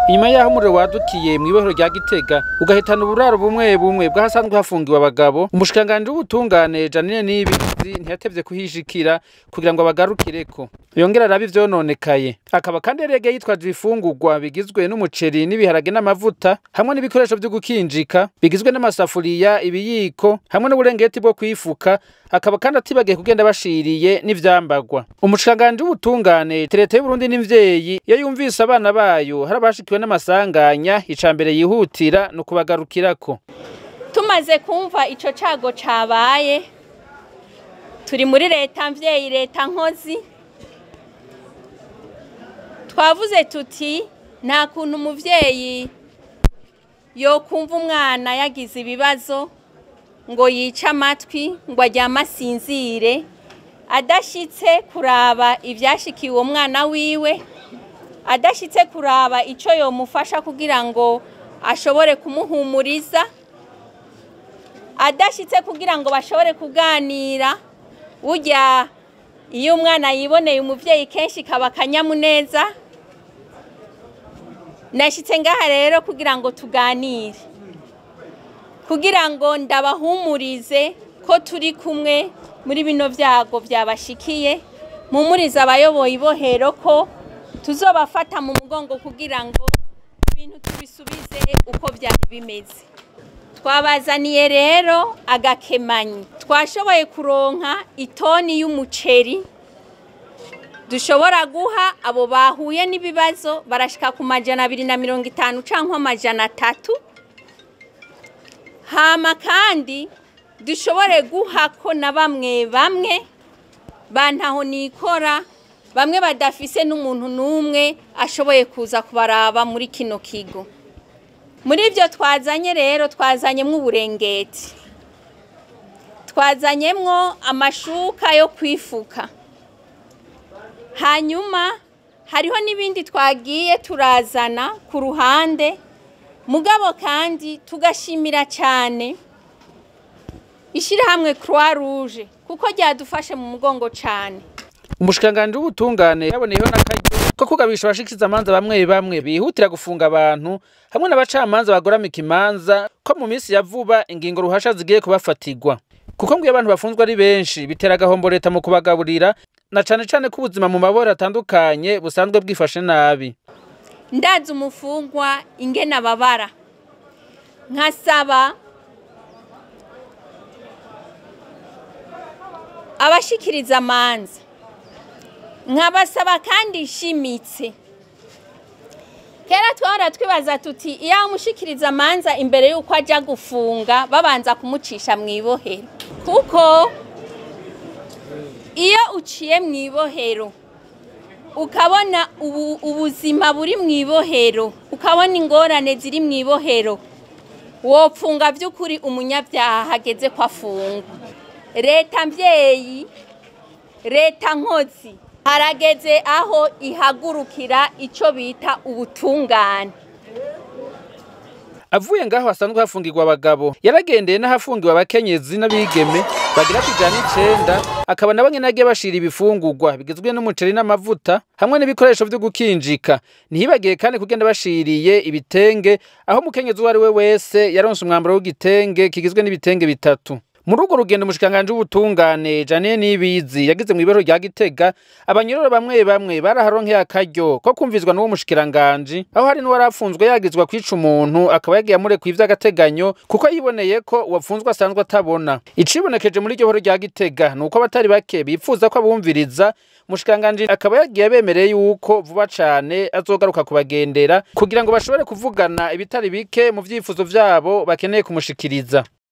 inyuma y'aho umuriro wadukiye mw'ibohero rya gitega ugahitana uburaro bumwe bumwe bw'ahasanzwe hafungiwe abagabo umushikiranganji w'ubutungane janine niyibizi ntiyatevye kuhishikira kugira ngo abagarukireko yongera arabe ivyononekaye akaba kandi yari yagiye yitwaje ibifungurwa bigizwe n'umuceri n'ibiharage n'amavuta hamwe n'ibikoresho vyo gukinjika bigizwe n'amasafuriya ibiyiko hamwe n'uburengeti bwo kwifuka akaba kandi atibagiye kugenda bashiriye n'ivyambagwa umushikiranganji w'ubutungane leta y'uburundi n'imvyeyi iyo yumvise abana bayo hari abashikiwe n'amasanganya ica mbere yihutira ni ukubagarukirako tumaze kumva ico cago cabaye turi muri leta mvyeyi leta nkozi twavuze tuti nta kuntu umuvyeyi yokumva umwana yagize ibibazo ngo yice amatwi ngo aryame asinzire adashitse kuraba ivyashikiye uwo mwana wiwe adashitse kuraba ico yomufasha kugira ngo ashobore kumuhumuriza adashitse kugira ngo bashobore kuganira burya iyo umwana yiboneye umuvyeyi kenshi kaba akanyamuneza nashitse ngaha rero kugira ngo tuganire kugira ngo ndabahumurize ko turi kumwe muri bino vyago vyabashikiye mumurize abayoboye ibohero ko tuzobafata mu mugongo kugira ngo ibintu tubisubize uko vyari bimeze twabazaniye rero agakemanyi twashoboye kuronka itoni y'umuceri dushobora guha abo bahuye n'ibibazo barashika ku majana abiri na mirongo itanu canke amajana atatu hama kandi dushobore guha ko na bamwe bamwe bantaho nikora bamwe badafise n'umuntu n'umwe ashoboye kuza kubaraba muri kino kigo muri ibyo twazanye rero twazanyemwo uburengeti twazanyemwo amashuka yo kwifuka hanyuma hariho n'ibindi twagiye turazana ku ruhande mugabo kandi tugashimira cyane ishyirahamwe croix rouge kuko ryadufashe mu mugongo cyane umushikiranganji w'ubutungane yaboneyeho n'akaryo ko kugabisha abashikiza amanza bamwe bamwe bihutira gufunga abantu hamwe n'abacamanza bagoramika imanza ko mu minsi ya vuba ingingo ruhasha zigiye kubafatirwa kuko ngo iyo abantu bafunzwe ari benshi bitera agahombo leta mu kubagaburira na cane cane ko ubuzima mu maboro atandukanye busanzwe bwifashe nabi ndazi umufungwa ingena babara nkasaba abashikiriza amanza nkabasaba kandi ishimitse kera twahora twibaza tuti iyo umushikiriza amanza imbere y'uko ajya gufunga babanza kumucisha mu ibohero kuko iyo uciye mu ibohero ukabona ubuzima buri mu ibohero ukabona ingorane ziri mu ibohero wopfunga by'ukuri umunyabyaha hageze ko afungwa leta mbyeyi leta nkozi harageze aho ihagurukira icyo bita ubutungane avuye ngaho hasanzwe hafungirwa abagabo yaragendeye n'ahafungiwe abakenyezi n'abigeme bagira kwijana icenda akaba nabo nyene agiye bashira ibifungurwa bigizwe n'umuceri n'amavuta hamwe n'ibikoresho vyo gukinjika ntihibagiye kandi kugenda bashiriye ibitenge aho umukenyezi uwo ari we wese yaronse umwambaro w'igitenge kigizwe n'ibitenge bitatu muri urwo rugendo umushikiranganji w'ubutungane janine nibizi yagize mu ibero rya gitega abanyororo bamwe bamwe baraharonkeye akaryo ko kumvizwa n'uwo mushikiranganji aho hari n'uwari afunzwe yagizwa kwica umuntu akaba yagiye amurekuye ivy'agateganyo kuko yiboneye ko uwapfunzwe asanzwe atabona icibonekeje muri iryo horo rya gitega ni uko abatari bake bipfuza ko abumviriza umushikiranganji akaba yagiye abemereye yuko vuba cane azogaruka kubagendera kugira ngo bashobore kuvugana ibitari bike mu vyifuzo vyabo bakeneye kumushikiriza